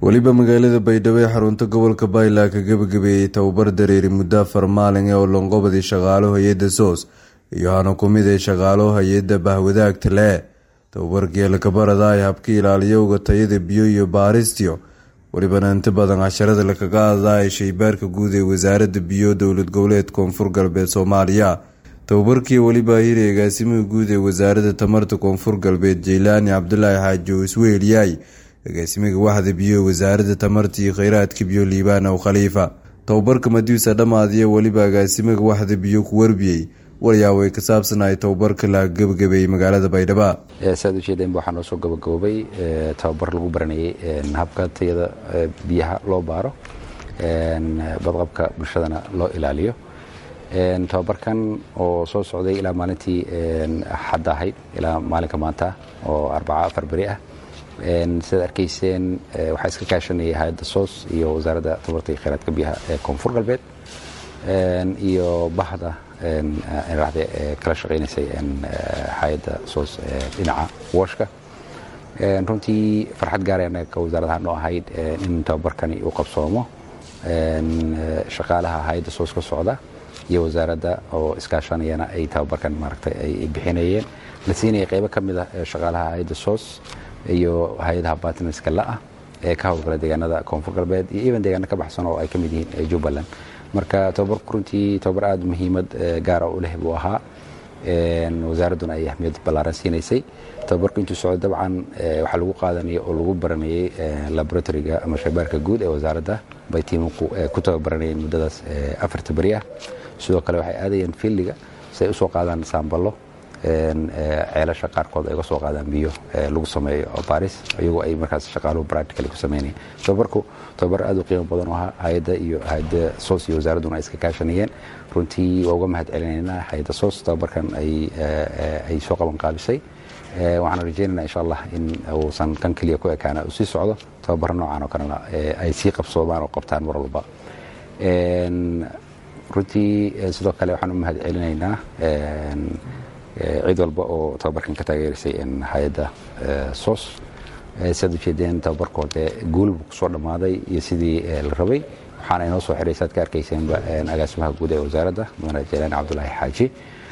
weliba magaalada baydhabo ee xarunta gobolka baylaa ka gebagabeeyey tababar dareeri muddo afar maalin ee olonqobadii shaqaalo hay-adda soos iyo hana ku mid ee shaqaalo hay-adda bahwadaagta lee tababarkii lakabarada ay habka ilaaliyowga tayada biyo iyo baaristiyo welibana inta badan casharada lakaga hadlaa ee shaybaarka guud ee wasaaradda biyo dowlad goboleed koonfur galbeed soomaaliya tababarkii weliba hiri agaasimaha guud ee wasaaradda tamarta koonfur galbeed jeylaani cabdulaahi xaaji oo iswehelyaay agaasimiga waxda biyo wasaaradda tamarta iyo kheyraadka biyo liibaan ow khaliifa tababarka madiisa dhammaadiya weliba agaasimaga waxda biyo ku warbiyey waryaaway ka saabsanahay tababarka la gebagabeeyey magaalada baydhaba saad ujeedeenba waxaa noo soo gabagaboobay tababar lagu baranayay habka tayada biyaha loo baaro badqabka bulshadana loo ilaaliyo tababarkan oo soo socday ilaa maalintii xadda ahayd ilaa maalinka maanta oo arbaca afar beri ah sidaad arkayseen waxaa iska kaashanayay hay-adda soos iyo wasaaradda tabarta iyo kheyraadka biyaha ee koonfur galbeed iyo bahda raxde ee kala shaqaynaysay hay-adda soos dhinaca washka runtii farxad gaara anaga wasaaradaha noo ahayd in tababarkani uu qabsoomo shaqaalaha hay-adda soos ka socda iyo wasaaradda oo iskaashanayana ay tababarkan maaragtay ay bixinayeen la siinaya qeybo ka mid ah shaqaalaha hay-adda soos iyo hay-adaha bartnerska la-ah ee ka howlgala deegaanada koonfur galbeed iyo even deegaano ka baxsan oo ay ka mid yihiin jubbaland marka tababarku runtii tababar aada muhiimad gaara u leh buu ahaa wasaaradduna ay ahmiyad ballaaran siinaysay tababarku intuu socdo dabcan waxaa lagu qaadanaya oo lagu baranayay laboratoriga ama shaybaarka guud ee wasaaradda bay tiimamku ku tababaranayeen muddadaas afarta beri ah sidoo kale waxay aadayeen fiildiga si ay usoo qaadaan saamballo ceelasha qaarkood ay uga soo qaadaan biyo lagu sameeyo baris iyagoo ay markaas shaqaaluhu practically ku sameynayeen tababarku tababar aad u qiimo badan oo ahaa hay-adda iyo hay-adda soos iyo wasaaradduna ay iska kaashanayeen runtii waa uga mahad celinaynaa hay-adda soos tababarkan ay soo qaban qaabisay waxaan rajaynaynaa insha allah in uusan kan keliya ku ekaana uu sii socdo tababaro noocan oo kalena ay sii qabsoomaan oo qabtaan mar walba runtii sidoo kale waxaan u mahad celinaynaa cid walba oo tababarkan ka taageerisay hay-adda soos siaad ujeedeen tababarkoode guulbu kusoo dhammaaday iyo sidii la rabay waxaana inoo soo xiray saad ka arkayseenba agaasimaha guud ee wasaaradda mudane jeylaani cabdulaahi xaaji